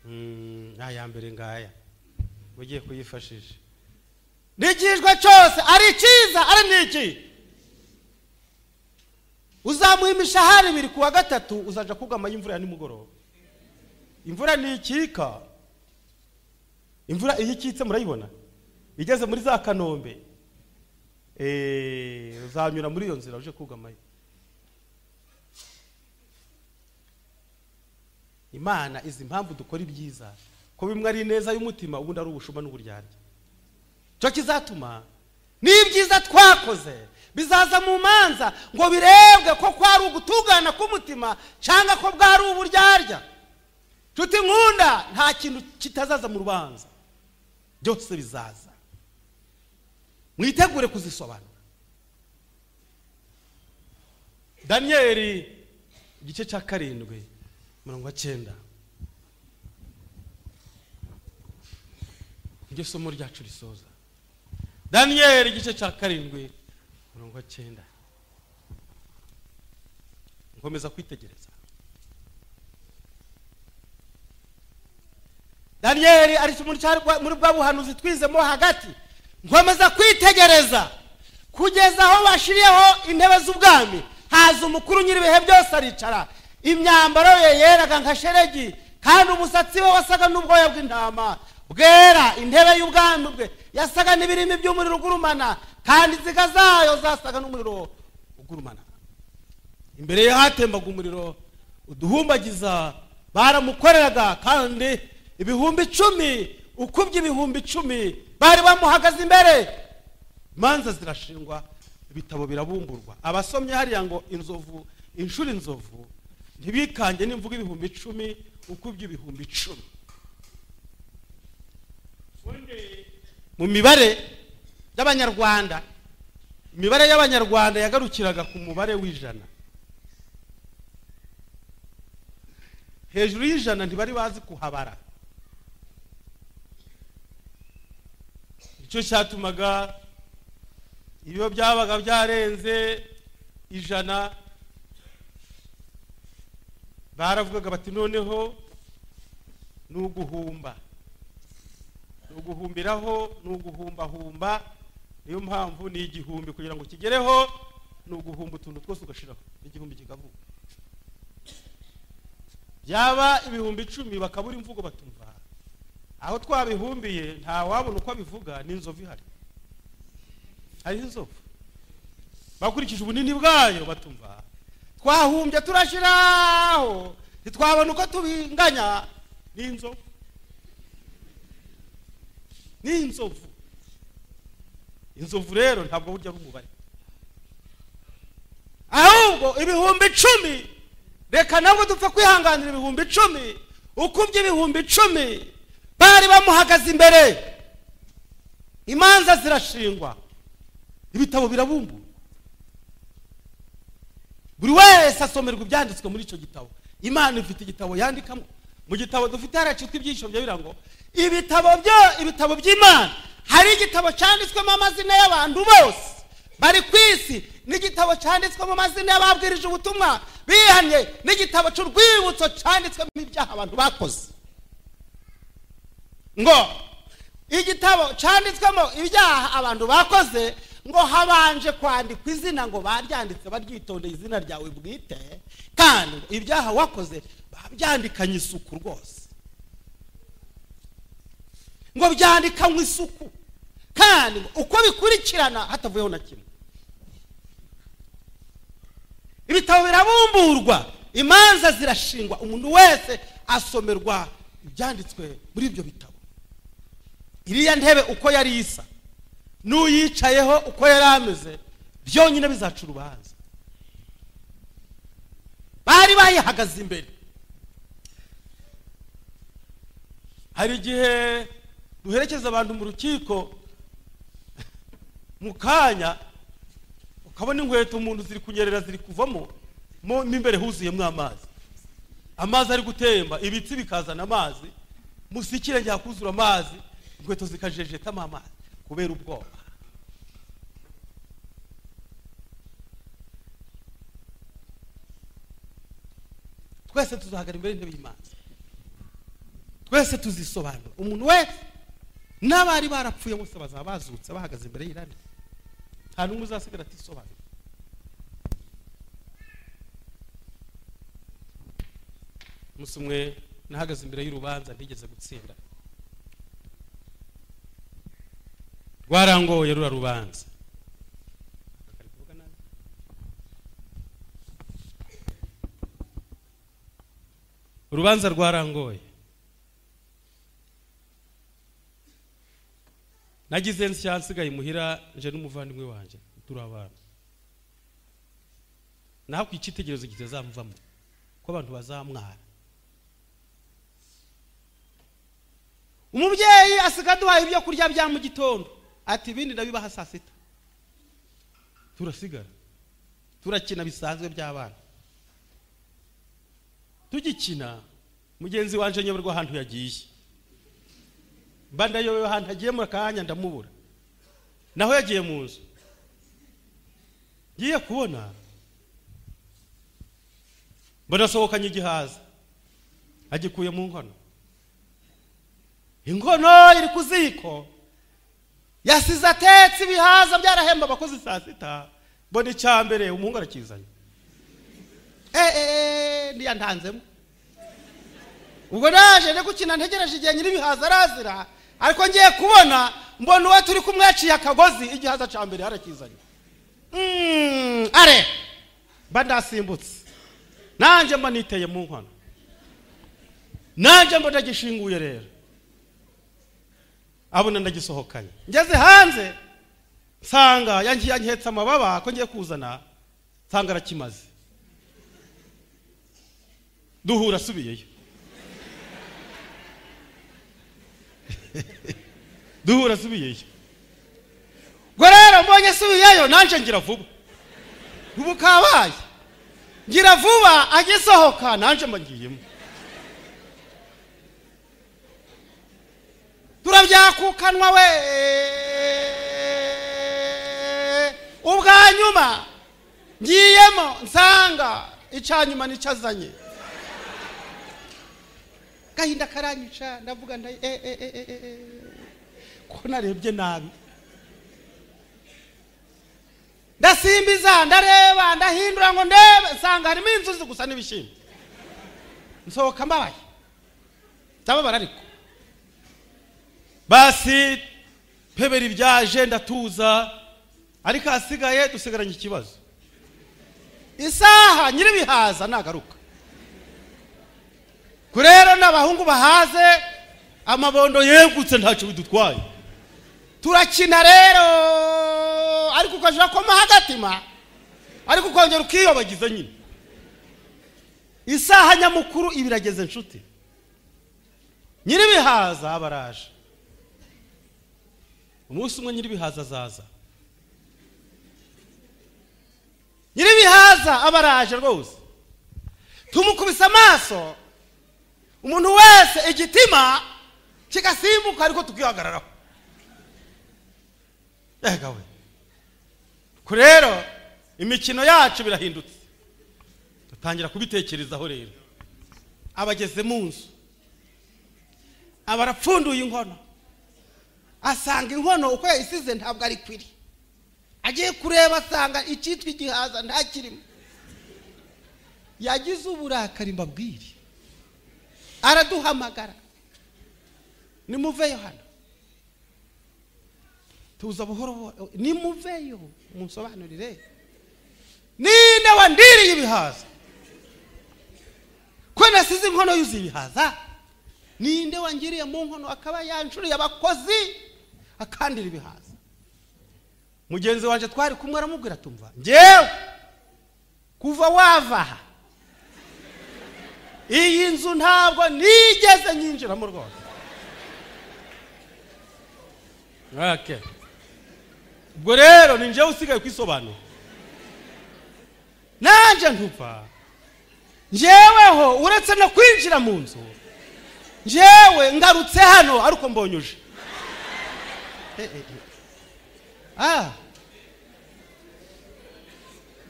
Mm, aya mbere ngaya ugiye kuyifashisha n'igihijwe cyose ari icyiza ari n'iki uzamuha imishahara ibiri ku wa gatatu uzaja kugamayo imvura ya nimugoroba imvura ntikika imvura iyo ikitse murayibona igeze muri za kanombe Eh, uzanyura muri iyo nzira uje kugamayo imana izi impamvu dukora ibyiza ko bimwe ari ineza y'umutima ubundi ari ubushuma n'uburyarya cyo kizatuma n'ibyiza twakoze bizaza mu manza ngo birebwe ko kwari ugutugana k'umutima cyangwa ko bwari uburyarya nshuti nkunda nta kintu kitazaza mu rubanza byose bizaza mwitegure kuzisobanura daniyeli igice cya karindwi mirongo cyenda iryo somo ryacu risoza daniyeli igice cya karindwi mirongo cyenda nkomeza kwitegereza daniyeli ari mu cya- muri bwa buhanuzi twizemo hagati nkomeza kwitegereza kugeza aho bashiriyeho intebe z'ubwami haza umukuru nyir'ibihe byose aricara imyambaro ye yeraga nka sheregi kandi umusatsi we wasaga n'ubwoya bw'intama bwera intebe y'ubwami bwe yasaga n'ibirimi by'umuriro ugurumana kandi inziga zayo zasaga n'umuriro ugurumana imbere ye hatembaga umuriro uduhumbagiza baramukoreraga kandi ibihumbi icumi ukubye ibihumbi icumi bari bamuhagaze imbere imanza zirashingwa ibitabo birabumburwa abasomye hariya ngo inzovu inshuro inzovu ntibikange n'imvuga ibihumbi icumi ukubye ibihumbi icumi mu mibare y'abanyarwanda imibare y'abanyarwanda yagarukiraga ku mubare w'ijana hejuru y'ijana ntibari bazi kuhabara icyo cyatumaga iyo byabaga byarenze ijana baravugaga bati noneho ni uguhumba ni uguhumbiraho ni uguhumbahumba niyo mpamvu ni igihumbi kugira ngo kigereho ni uguhumba utuntu twose ugashiraho igihumbi kikavuga byaba ibihumbi icumi bakabura imvugo batumva aho twabihumbiye nta wabona uko abivuga n'inzovu ihari hariho inzovu bakurikije ubunini bwayo batumva twahumbye turashyiraho ntitwabona uko tubinganya n'inzovu n'inzovu inzovu rero ntabwo burya ari umubare ahubwo ibihumbi icumi reka nabwo dupfa kwihanganira ibihumbi icumi ukubye ibihumbi icumi bari bamuhagaze imbere imanza zirashingwa ibitabo birabumburwa buri wese asomerwa ibyanditswe muri icyo gitabo imana ifite igitabo yandikamo mu gitabo dufite haracitwa ibyishimo bigira ngo ibitabo byo ibitabo by'imana hari igitabo cyanditswemo amazina y'abantu bose bari ku isi n'igitabo cyanditswemo amazina y'ababwirije ubutumwa bihanye n'igitabo cy'urwibutso cyanditswemo ibyaha abantu bakoze ngo igitabo cyanditswemo ibyaha abantu bakoze ngo habanje kwandikwa izina ngo baryanditse baryitondeye izina ryawe bwite kandi ibyaha wakoze babyandikanye isuku rwose ngo byandikanywe isuku kandi uko bikurikirana hatavuyeho na kimwe ibitabo birabumburwa imanza zirashingwa umuntu wese asomerwa ibyanditswe muri ibyo bitabo iriya ntebe uko yari isa n'uyicayeho uko yari ameze byonyine bizaca urubanza bari bayihagaze imbere hari igihe duherekeza abantu mu rukiko mu kanya ukabona inkweto umuntu ziri kunyerera ziri kuvamo mo imbere huzuyemo amazi amazi ari gutemba ibitsi bikazana amazi musikire njya kuzura amazi inkweto zikajejetamo amazi kubera ubwoba twese tuzahagara imbere y'intebe y'imana twese tuzisobanura umuntu wese n'abari barapfuye bose bazaba bazutse bahagaze imbere y'irari nta n'umwe uzasigara atisobanura umunsi umwe nahagaze imbere y'urubanza ntigeze gutsinda rwarangoye rura rubanza urubanza rwarangoye nagize nsiyansigaye imuhira nje n'umuvandimwe wanjye turi abana naho ku icyitegererezo kitazamuvamo ko abantu bazamwara umubyeyi asigaye aduhaye ibyo kurya bya mu gitondo ati ibindi ndabibaha saa sita turasigara turakina bisanzwe by'abana tugikina mugenzi wanjye nyoberwa ahantu yagiye mba ndayobewe ahantu agiye mu kanya ndamubura naho yagiye mu nzu ngiye kubona mbanasohokanye igihaza agikuye mu nkono inkono iri ku ziko yasize atetse ibihaza byarahemba abakozi saa sita mbona icya mbere umuhungu arakizanye eee ntiyantanzemo ubwo naje ndi gukina ntegereje igihe nyir'ibihaza arazira ariko ngiye kubona mbona uwo turi kumwe yaciye akagozi igihaza cya mbere yarakizanye are mba ndasimbutse nanjye mba niteye mu nkono nanjye mba ndagishinguye rero abona ndagisohokanye ngeze hanze nsanga yangi- yangihetse amababa ko ngiye kuzana nsanga arakimaze duhura asubiyeyo duhura asubiyeyo ubwo rero mbonye asubiyeyo nanjye ngira vuba ubu kabaye ngira vuba agisohoka nanjye mba ngiyemo turabyakukanwa we ubwa nyuma ngiyemo nsanga icya nyuma nicyo azanye gahinda karanyica ndavuga nda eh, eh, eh, eh, eh, eh. ko narebye nabi ndasimbiza ndareba ndahindura ngo ndebe nsanga harimo inzuzi gusa n'ibishyimbo nsohoka mbabaye ndababara ariko basi peberi byaje ndatuza ariko ahasigaye dusigaranye ikibazo isaha nyir'ibihaza nagaruka ko rero n'abahungu bahaze amabondo yegutse ntacyo bidutwaye turakina rero ariko ukajya komaho agatima ariko ukongera ukiyobagiza nyine isaha nyamukuru ibirageze inshuti nyir'ibihaza baraje umunsi umwe nyir'ibihaza azaza nyir'ibihaza aba araje rwose tumukubise amaso umuntu wese igitima kigasimbuka ariko tukihagararaho ega we ko rero imikino yacu birahindutse dutangira kubitekerezaho rero abageze mu nzu aba arapfunduye inkono asanga inkono uko yayisize ntabwo ari kwiri agiye kureba asanga icyitwa igihaza ntakirimo yagize uburakari mbabwire araduhamagara nimuveyo hano tuza buhoro buhoro nimuveyo munsobanurire ninde wandiriye ibihaza ko nasize inkono yuzuye ibihaza ninde wangiriye mu nkono akaba yanshuriye abakozi akandira ibihaza mugenzi wanjye twari kumwe aramubwira tumva njyewe kuva wava aha iyi nzu ntabwo nigeze nyinjiramo rwose Okay. ubwo rero ni njyewe usigaye kwisobanura nanjye ntuva njyeweho uretse no kwinjira mu nzu njyewe ngarutse hano ariko mbonye uje Eh, eh, eh. Ah.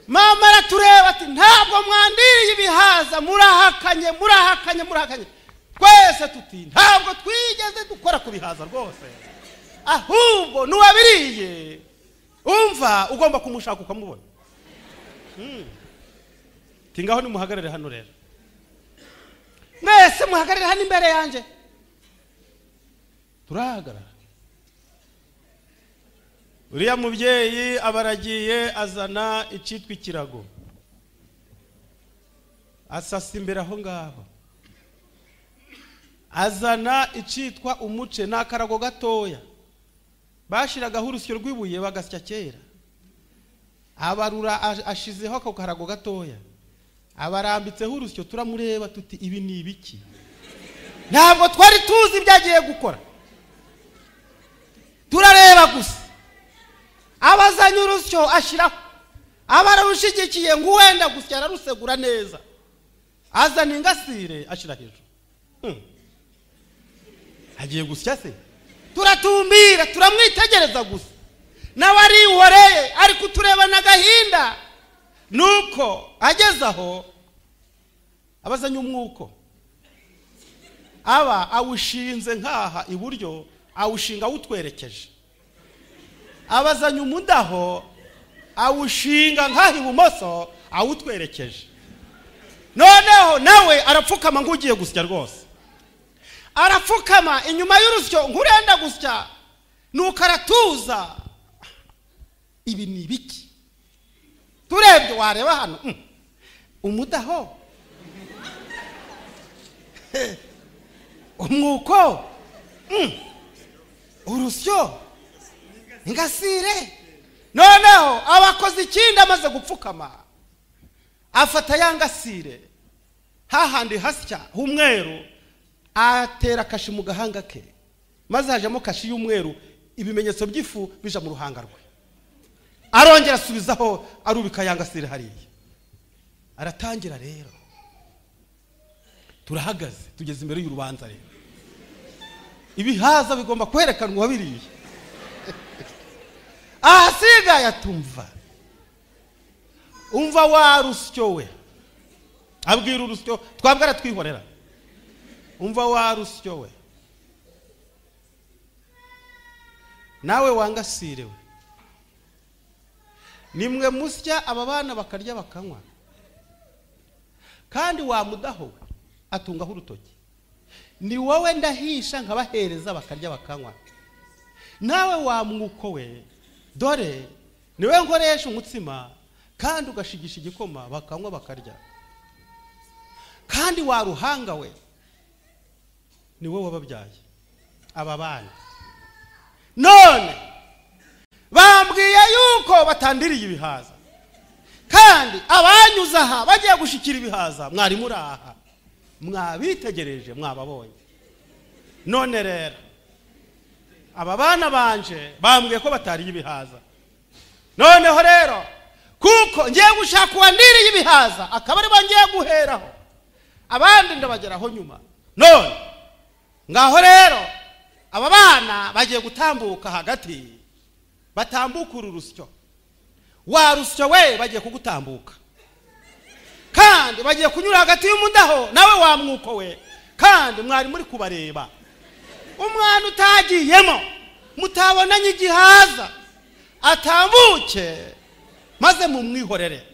mama aratureba ati ntabwo mwandiriye ibihaza murahakanye murahakanye murahakanye twese tuti ntabwo twigeze dukora ku bihaza rwose ahubwo n'uwabiriye umva ugomba kumushaka ukamubona Mm. Ati, ngaho nimuhagarare hano rero mwese muhagarare hano imbere yanjye turahagarara uriya mubyeyi aba aragiye azana icyitwa ikirago asasa imbere aho ngaho azana icyitwa umuce ni akarago gatoya bashyiragaho urusyo rw'ibuye bagasya kera abarura ash- ashizeho ako karago gatoya abarambitseho urusyo turamureba tuti ibi ni ibiki ntabwo twari tuzi ibyo agiye gukora turareba gusa abazanye urusyo ashyiraho abararushigikiye ngo uwenda gusa ararusegura neza azana ingasire ashyira hejuru Hmm. agiye gusya se turatumbira turamwitegereza gusa nawe arihoreye ariko turebana agahinda nuko ageze aho abazanye umwuko aba awushinze nk'aha iburyo awushinga awutwerekeje abazanye umudaho awushinga nk'aho ibumoso awutwerekeje noneho nawe arapfukama nk'ugiye gusya rwose arapfukama inyuma y'urusyo nk'urenda gusya nuko aratuza ibi ni ibiki turebye wareba hano mm, umudaho umwuko mm, urusyo ingasire noneho abakoze ikindi amaze gupfukama afata ya ngasire hahandi hasya h'umweru atera kashi mu gahanga ke maze hajemo kashi y'umweru ibimenyetso by'ifu bija mu ruhanga rwe arongera asubizaho arubika ya ngasire hariya aratangira rero turahagaze tugeze imbere y'urubanza rero ibihaza bigomba kwerekanwa uwabiriye ahasigaye atumva umva wa rusyo we abwira urusyo twabwe aratwihorera umva wa rusyo we nawe wangasire we nimwe musya aba bana bakarya bakanywa kandi wamudaho we atungaho urutoki ni wowe ndahisha nkabahereza bakarya bakanywa nawe wa mwuko we dore niwe nkoresha umutsima kandi ugashigisha igikoma bakanywa bakarya kandi wa ruhanga we ni wowe wababyaye aba bana none bambwiye yuko batandiriye ibihaza kandi abanyuze aha bagiye gushyikira ibihaza mwari muri aha mwabitegereje mwababonye none rero aba bana banje bambwiye ko batariye ibihaza noneho rero kuko ngiye gushaka uwandiriye ibihaza akaba aribo ngiye guheraho abandi ndabageraho nyuma none ngaho rero aba bana bagiye gutambuka hagati batambuka uru rusyo wa rusyo we bagiye kugutambuka kandi bagiye kunyura hagati y'umudaho nawe wa mwuko we kandi mwari muri kubareba umwana utagiyemo mutabonanye igihaza atambuke maze mumwihorere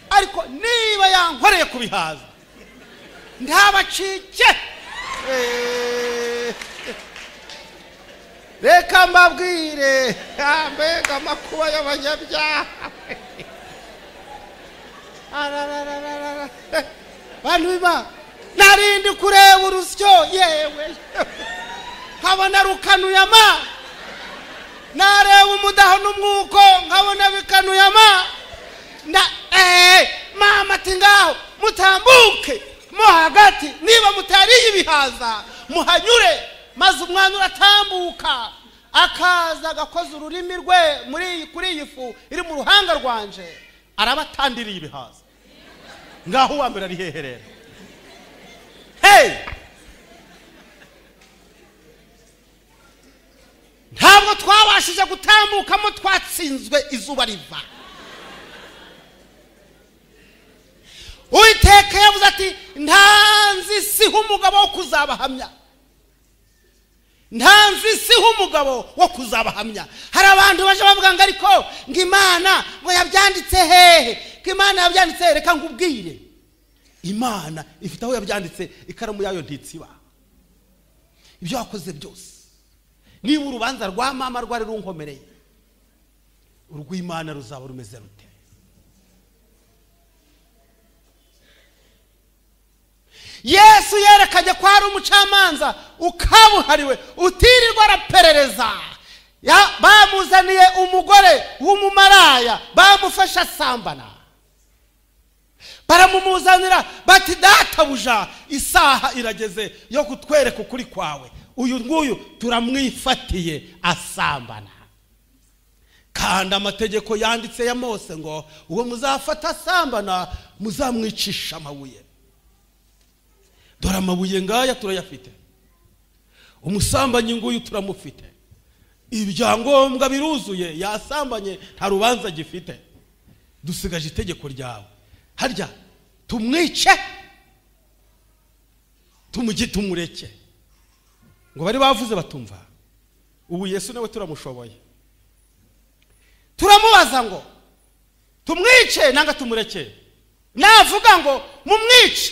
ariko niba yankoreye ku bihaza ntabacike Eh, reka mbabwire Ah, mbega amakuba y'abanyabyaha Ararararara. bantu b'imana narindi kureba urusyo yewe nkabona rukanuye ama nareba umudaho n'umwuko nkabona bikanuye ama na eee mama ati ngaho mutambuke mo hagati niba mutariye ibihaza muhanyure maze umwana uratambuka akaza agakoza ururimi rwe muri kuri iyi fu iri mu ruhanga rwanje arabatandiriye ibihaza ngaho uwa mbere ariheherera heyi ntabwo twabashije gutambukamo twatsinzwe izuba riva uwiteka yavuze ati ntanzi siho umugabo wo kuzabahamya ntanzi siho umugabo wo kuzabahamya hari abantu baje bavuga ngo ariko ngo imana ngo yabyanditse hehe ko imana yabyanditse hehe reka nkubwire imana ifite aho yabyanditse ikaramu yayo ntitsiba ibyo wakoze byose niba urubanza rwa mama rwari runkomereye urw'imana ruzaba rumeze rute yesu yerekanye ko hari umucamanza ukabuhariwe utirirwa araperereza Ya- bamuzaniye umugore w'umumaraya bamufashe asambana baramumuzanira bati databuja isaha irageze yo kutwereka ukuri kwawe uyu nguyu turamwifatiye asambana kandi amategeko yanditse ya mose ngo uwo muzafata asambana muzamwicisha amabuye dore amabuye ngaya turayafite umusambanyi nguyu turamufite ibyangombwa biruzuye yasambanye nta rubanza agifite dusigaje itegeko ryawe harya tumwice tumugi tumureke ngo bari bavuze batumva ubu yesu nawe turamushoboye turamubaza ngo tumwice nanga tumureke navuga ngo mumwice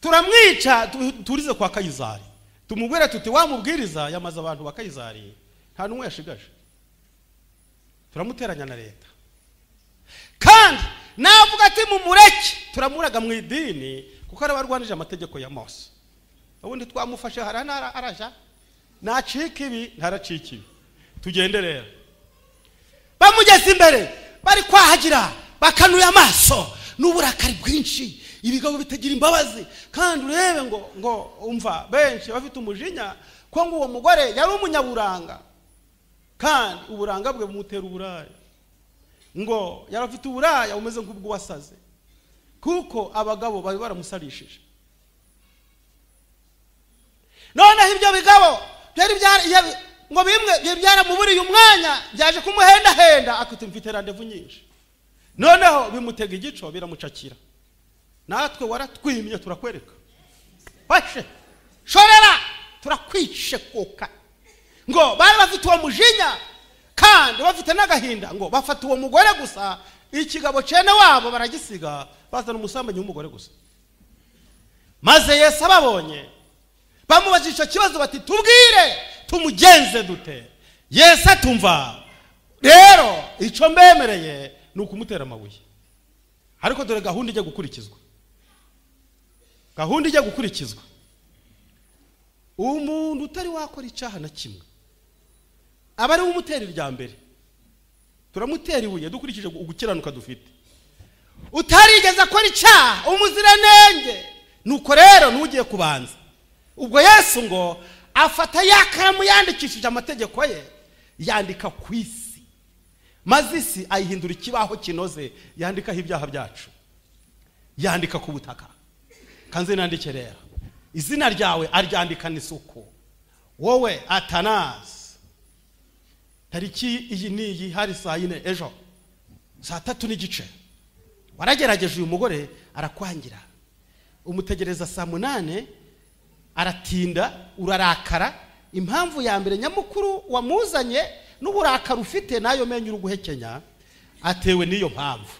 turamwica tu- turize kwa kayizari tumubwire tuti wa mubwiriza yamaze abantu ba kayizari nta n'umwe yashigaje turamuteranya na leta kandi navuga ati mumureke turamuraga mu idini kuko araba arwanije amategeko ya mose ubundi twamufashe hari n'ara- araja nacika ibi ntaracika ibi tugende rero bamugeze imbere bari kwahagira bakanuye amaso n'uburakari bwinshi ibigo bitagira imbabazi kandi urebe ngo ngo umva benshi bafite umujinya ko ngo uwo mugore yari umunyaburanga kandi uburanga bwe bumutera uburaya ngo yari afite uburaya bumeze nk'ubw'uwasaze kuko abagabo bari baramusarishije noneho ibyo bigabo byari byari- iya- ngo bimwe byari byaramuburiye umwanya byaje kumuhendahenda akita mfite randevu nyinshi noneho bimutega igico biramucakira natwe waratwimye turakwereka fashe shorera turakwishekuka ngo bari bafite uwo mujinya kandi bafite n'agahinda ngo bafata uwo mugore gusa ikigabo cene wabo baragisiga bazana umusambanyi w'umugore gusa maze yesu ababonye bamubaza icyo kibazo bati tubwire tumugenze dute yesu atumva rero icyo mbemereye ni ukumutera amabuye ariko dore gahunda ijya gukurikizwa gahunda ijya gukurikizwa umuntu utari wakora icyaha na kimwe aba ari we umutera irya mbere turamutera ibuye dukurikije ugukiranuka dufite utarigeze akora icyaha umuziranenge nuko rero n'ugiye kubanza ubwo yesu ngo afata ya karamu yandikishije amategeko ye yandika ku isi maze isi ayihindura ikibaho kinoze yandikaho ibyaha byacu yandika ku butaka kanze nandike rero izina ryawe aryandikana isuku wowe atanasi tariki iyi n'iyi hari saa yine ejo saa tatu n'igice waragerageje uyu mugore arakwangira umutegereza saa munani aratinda urarakara impamvu ya mbere nyamukuru wamuzanye n'uburakari ufite nayo menyo uri guhekenya atewe n'iyo mpamvu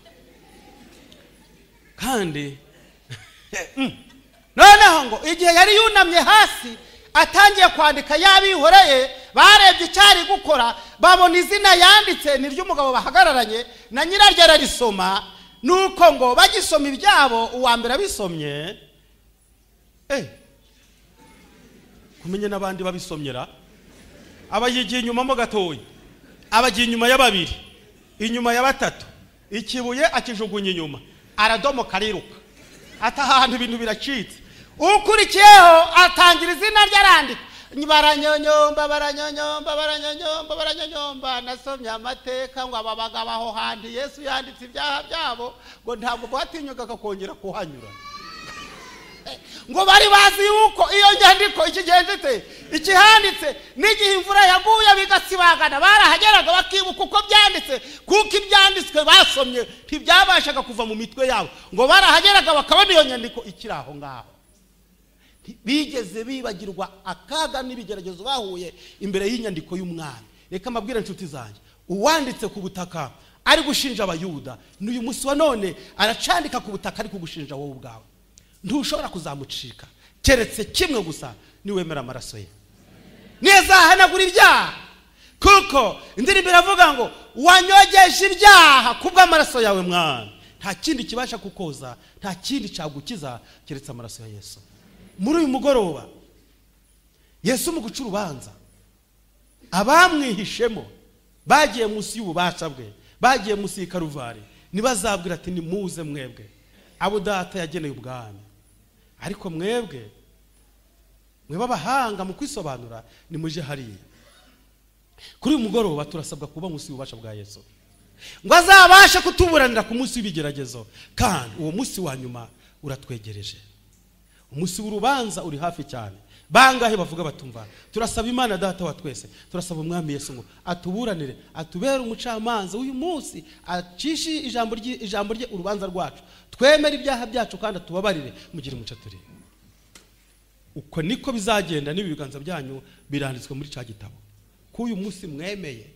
kandi Mm. noneho ngo igihe yari yunamye hasi atangiye kwandika yabihoreye barebye icyo ari gukora babona izina yanditse ni ry'umugabo bahagararanye na nyiraryo ararisoma nuko ngo bagisoma ibyabo uwa mbere abisomye eh, kumenye n'abandi babisomyera abayigiye inyuma mo gatoya abagiye inyuma ya babiri inyuma ya batatu ikibuye akijugunya inyuma aradomoka ariruka ati ahantu ibintu biracitse ukurikiyeho atangira izina rye arandika baranyonyomba baranyonyomba baranyonyomba baranyonyomba nasomye amateka ngo aba bagabo aho hantu yesu yanditse ibyaha byabo ngo ntabwo batinyukaga kongera kuhanyura ngo bari bazi yuko iyo nyandiko ikigendetse ikihanditse n'igihe imvura yaguye bigasibangana barahageraga bakibuka uko byanditse kuko ibyanditswe basomye ntibyabashaga kuva mu mitwe yabo ngo barahageraga bakabona iyo nyandiko ikiri aho ngaho bigeze bibagirwa akaga n'ibigeragezo bahuye imbere y'inyandiko y'umwami reka mbabwire inshuti zanjye uwanditse ku butaka ari gushinja abayuda n'uyu munsi wa none aracandika ku butaka ari kugushinja wowe ubwawe ntushobora kuzamucika keretse kimwe gusa niwemera amaraso ye ntizahanagura ibyaha kuko indirimbo iravuga ngo wanyogeje ibyaha ku bw'amaraso yawe mwami nta kindi kibasha kukoza nta kindi cyagukiza keretse amaraso ya yesu muri uyu mugoroba yesu mu guca urubanza abamwihishemo bagiye munsi y'ububasha bwe bagiye munsi y'ikaruvari ntibazabwira ati nimuze mwebwe abo data yageneye ubwami ariko mwebwe mwebe abahanga mu kwisobanura nimuje hariya kuri uyu mugoroba turasabwa kuba munsi y'ububasha bwa yesu ngo azabashe kutuburanira ku munsi w'ibigeragezo kandi uwo munsi wa nyuma uratwegereje umunsi w'urubanza uri hafi cyane bangahe bavuga batumva turasaba imana data wa twese turasaba umwami yesu ngo atuburanire atubere umucamanza w'uyu munsi acishe ijambo rye ijambo rye urubanza rwacu twemere ibyaha byacu kandi atubabarire mugire umuco turi uko niko bizagenda n'ibi biganza byanyu biranditswe muri cya gitabo ko uyu munsi mwemeye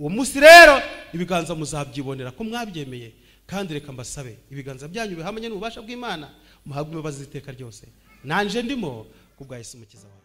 uwo munsi rero ibiganza muzabyibonera ko mwabyemeye kandi reka mbasabe ibiganza byanyu bihamanye n'ububasha bw'imana muhabwe imbabazi z'iteka ryose nanje ndimo ku bwa yesu umukiza wawe